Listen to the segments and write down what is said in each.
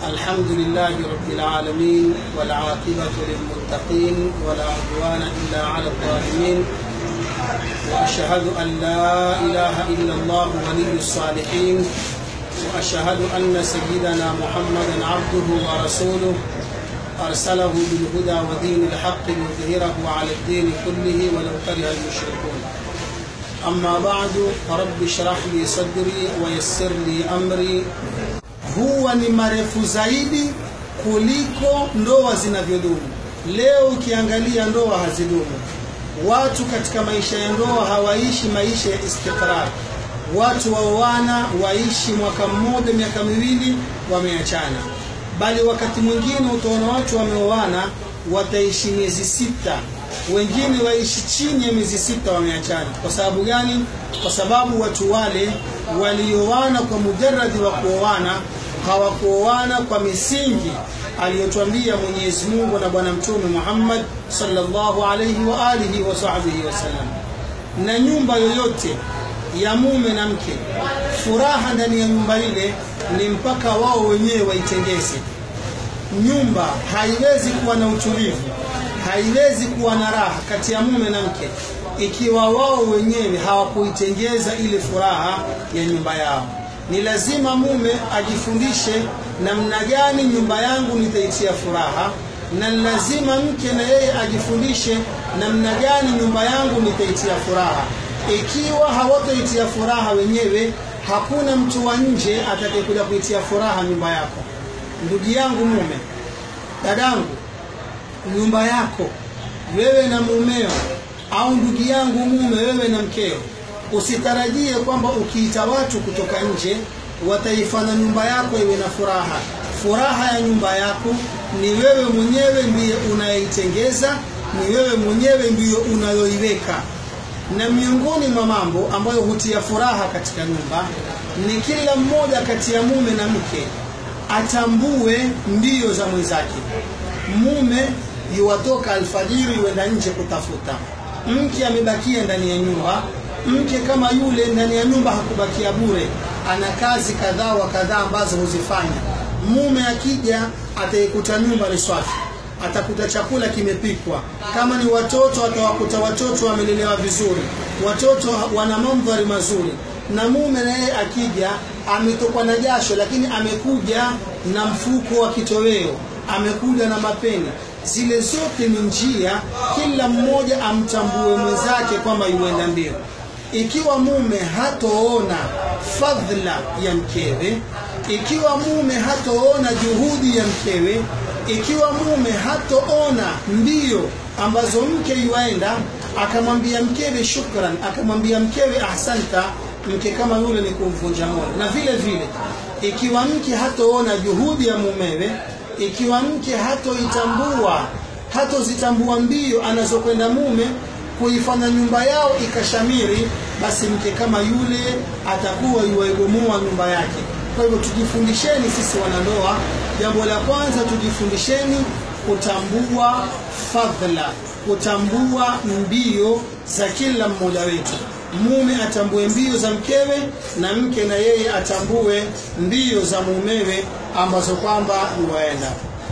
الحمد لله رب العالمين والعاقبة للمتقين ولا عدوان إلا على الظالمين وأشهد أن لا إله إلا الله ولي الصالحين وأشهد أن سيدنا محمدا عبده ورسوله أرسله بالهدى ودين الحق ليظهره على الدين كله ولو كره المشركون أما بعد رب اشرح لي صدري ويسر لي أمري huwa ni marefu zaidi kuliko ndoa zinavyodumu. Leo ukiangalia ndoa hazidumu. Watu katika maisha ya ndoa hawaishi maisha ya istiqrar. Watu waoana waishi mwaka mmoja, miaka miwili, wameachana. Bali wakati mwingine utaona watu wameoana wataishi miezi sita, wengine waishi chini ya miezi sita, wameachana. Kwa sababu gani? Kwa sababu watu wale walioana kwa mujaradi wa kuoana hawakuoana kwa misingi aliyotwambia Mwenyezi Mungu na Bwana Mtume Muhammad sallallahu alayhi wa alihi wa sahbihi wasallam. Na nyumba yoyote ya mume na mke, furaha ndani ya nyumba ile ni mpaka wao wenyewe waitengeze. Nyumba haiwezi kuwa na utulivu, haiwezi kuwa na raha kati ya mume na mke ikiwa wao wenyewe hawakuitengeza ile furaha ya nyumba yao ni lazima mume ajifundishe namna gani nyumba yangu nitaitia furaha, na lazima mke na yeye ajifundishe namna gani nyumba yangu nitaitia furaha. Ikiwa hawataitia furaha wenyewe, hakuna mtu wa nje atakayekuja kuitia furaha nyumba yako. Ndugu yangu mume, dadangu, nyumba yako wewe na mumeo, au ndugu yangu mume, wewe na mkeo usitarajie kwamba ukiita watu kutoka nje wataifanya nyumba yako iwe na furaha. Furaha ya nyumba yako ni wewe mwenyewe ndiye unayeitengeza, ni wewe mwenyewe ndiyo unayoiweka. Na miongoni mwa mambo ambayo hutia furaha katika nyumba ni kila mmoja kati ya mume na mke atambue mbio za mwenzake. Mume yuwatoka alfajiri, yuenda nje kutafuta, mke amebakia ndani ya nyumba mke kama yule ndani ya nyumba hakubakia bure, ana kazi kadhaa wa kadhaa ambazo huzifanya. Mume akija ataikuta nyumba ni swafi, atakuta chakula kimepikwa. Kama ni watoto, atawakuta watoto wamelelewa vizuri, watoto wana mandhari mazuri. Na mume na yeye akija ametokwa na jasho, lakini amekuja na mfuko wa kitoweo, amekuja na mapeni zile zote ni njia, kila mmoja amtambue mwenzake kwamba yuenda mbio ikiwa mume hatoona fadhila ya mkewe, ikiwa mume hatoona juhudi ya mkewe, ikiwa mume hatoona mbio ambazo mke yuaenda, akamwambia mkewe shukran, akamwambia mkewe ahsanta, mke kama yule ni kumvunja moyo. Na vile vile ikiwa mke hatoona juhudi ya mumewe, ikiwa mke hatoitambua hatozitambua mbio anazokwenda mume kuifanya nyumba yao ikashamiri, basi mke kama yule atakuwa yuwaibomoa nyumba yake. Kwa hivyo tujifundisheni sisi wanandoa, jambo la kwanza tujifundisheni kutambua fadhila, kutambua mbio za kila mmoja wetu. Mume atambue mbio za mkewe na mke na yeye atambue mbio za mumewe ambazo kwamba yuwaenda.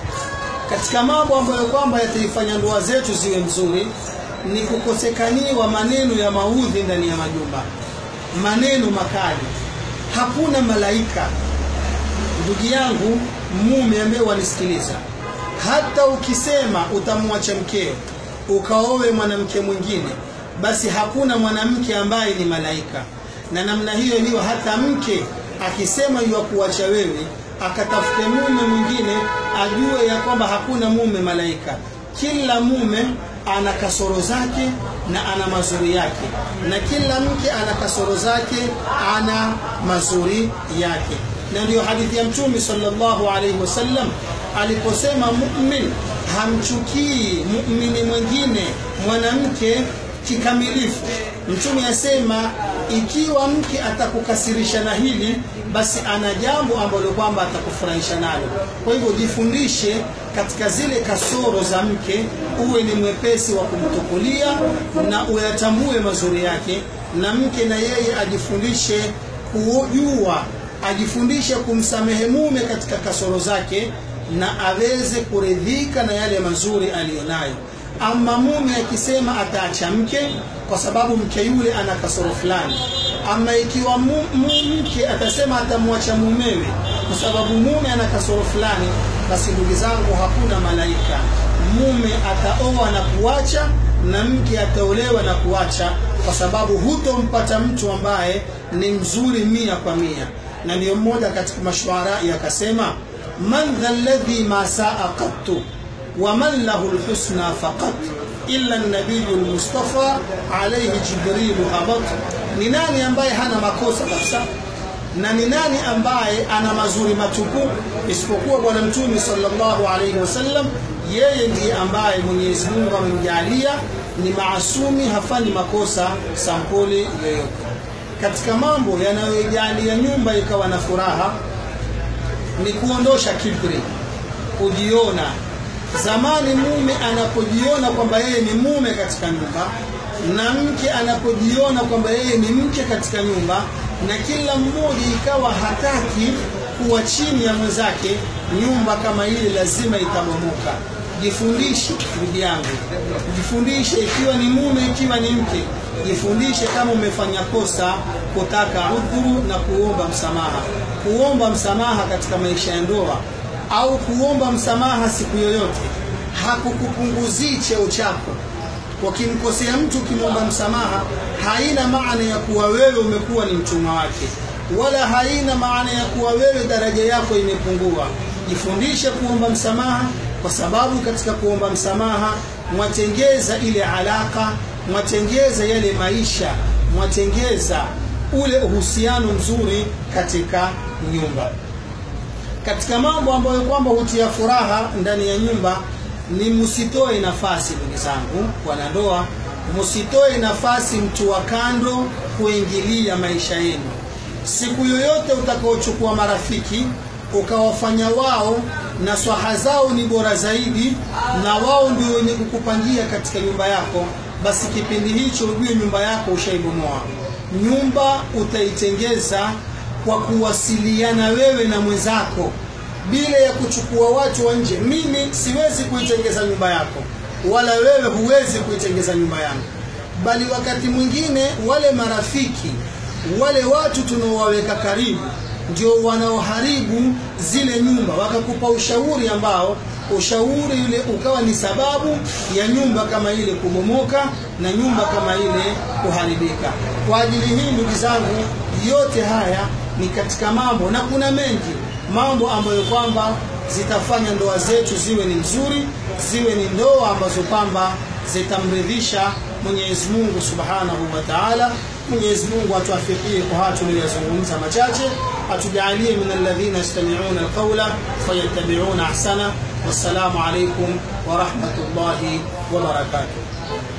Katika mambo ambayo kwamba yataifanya ndoa zetu ziwe nzuri ni kukosekaniwa maneno ya maudhi ndani ya majumba, maneno makali. Hakuna malaika, ndugu yangu mume ambaye wanisikiliza, hata ukisema utamwacha mkeo ukaowe mwanamke mwingine, basi hakuna mwanamke ambaye ni malaika. Na namna hiyo hiyo, hata mke akisema yuwa kuacha wewe akatafute mume mwingine, ajue ya kwamba hakuna mume malaika. Kila mume ana kasoro zake na ana mazuri yake, na kila mke ana kasoro zake, ana mazuri yake. Na ndiyo hadithi ya Mtume sallallahu alaihi wasallam aliposema, mumin hamchukii muumini mwingine mwanamke kikamilifu. Mtume asema ikiwa mke atakukasirisha na hili, basi ana jambo ambalo kwamba atakufurahisha nalo. Kwa hivyo jifundishe katika zile kasoro za mke, uwe ni mwepesi wa kumtukulia na uyatambue mazuri yake, na mke na yeye ajifundishe kujua ajifundishe kumsamehe mume katika kasoro zake na aweze kuridhika na yale mazuri aliyonayo. Ama mume akisema ataacha mke kwa sababu mke yule ana kasoro fulani, ama ikiwa mu, mu, mke atasema atamwacha mumewe kwa sababu mume ana kasoro fulani, basi ndugu zangu, hakuna malaika. Mume ataoa na kuacha na mke ataolewa na kuacha, kwa sababu hutompata mtu ambaye ni mzuri mia kwa mia. Na ndiyo mmoja katika mashuarai akasema, man dha alladhi ma saa qattu wa man lahu lhusna faqat illa nabiyu lmustafa alayhi jibrilu habat, ni nani ambaye hana makosa kabisa na ni nani ambaye ana mazuri matupu isipokuwa bwana mtume sallallahu alaihi wasallam yeye ndiye ambaye mwenyezi mungu amemjalia ni maasumi hafanyi makosa sampuli yoyote katika mambo yanayojalia nyumba ikawa na furaha ni kuondosha kibri kujiona zamani mume anapojiona kwamba yeye ni mume katika nyumba na mke anapojiona kwamba yeye ni mke katika nyumba na kila mmoja ikawa hataki kuwa chini ya mwenzake nyumba kama ile lazima itabomoka jifundishe ndugu yangu jifundishe ikiwa ni mume ikiwa ni mke jifundishe kama umefanya kosa kutaka udhuru na kuomba msamaha kuomba msamaha katika maisha ya ndoa au kuomba msamaha siku yoyote hakukupunguzii cheo chako wakimkosea mtu ukimwomba msamaha haina maana ya kuwa wewe umekuwa ni mtumwa wake wala haina maana ya kuwa wewe daraja yako imepungua jifundishe kuomba msamaha kwa sababu katika kuomba msamaha mwatengeza ile alaka mwatengeza yale maisha mwatengeza ule uhusiano mzuri katika nyumba katika mambo ambayo kwamba hutia furaha ndani ya nyumba ni msitoe nafasi ndugu zangu wanandoa msitoe nafasi mtu wa kando kuingilia maisha yenu siku yoyote utakaochukua marafiki ukawafanya wao na swaha zao ni bora zaidi na wao ndio wenye kukupangia katika nyumba yako basi kipindi hicho ujue nyumba yako ushaibomoa nyumba utaitengeza kwa kuwasiliana wewe na mwenzako bila ya kuchukua watu wa nje mimi siwezi kuitengeza nyumba yako wala wewe huwezi kuitengeza nyumba yangu bali wakati mwingine wale marafiki wale watu tunaowaweka karibu ndio wanaoharibu zile nyumba wakakupa ushauri ambao ushauri ule ukawa ni sababu ya nyumba kama ile kubomoka na nyumba kama ile kuharibika kwa ajili hii ndugu zangu yote haya ni katika mambo na kuna mengi mambo ambayo kwamba zitafanya ndoa zetu ziwe ni nzuri ziwe ni ndoa ambazo kwamba zitamridhisha Mwenyezi Mungu Subhanahu wa Ta'ala. Mwenyezi Mungu atuafikie kwa haya tuliyozungumza machache, atujalie min alladhina yastami'una alqawla fayattabi'una ahsana. Wassalamu alaykum wa rahmatullahi wa barakatuh.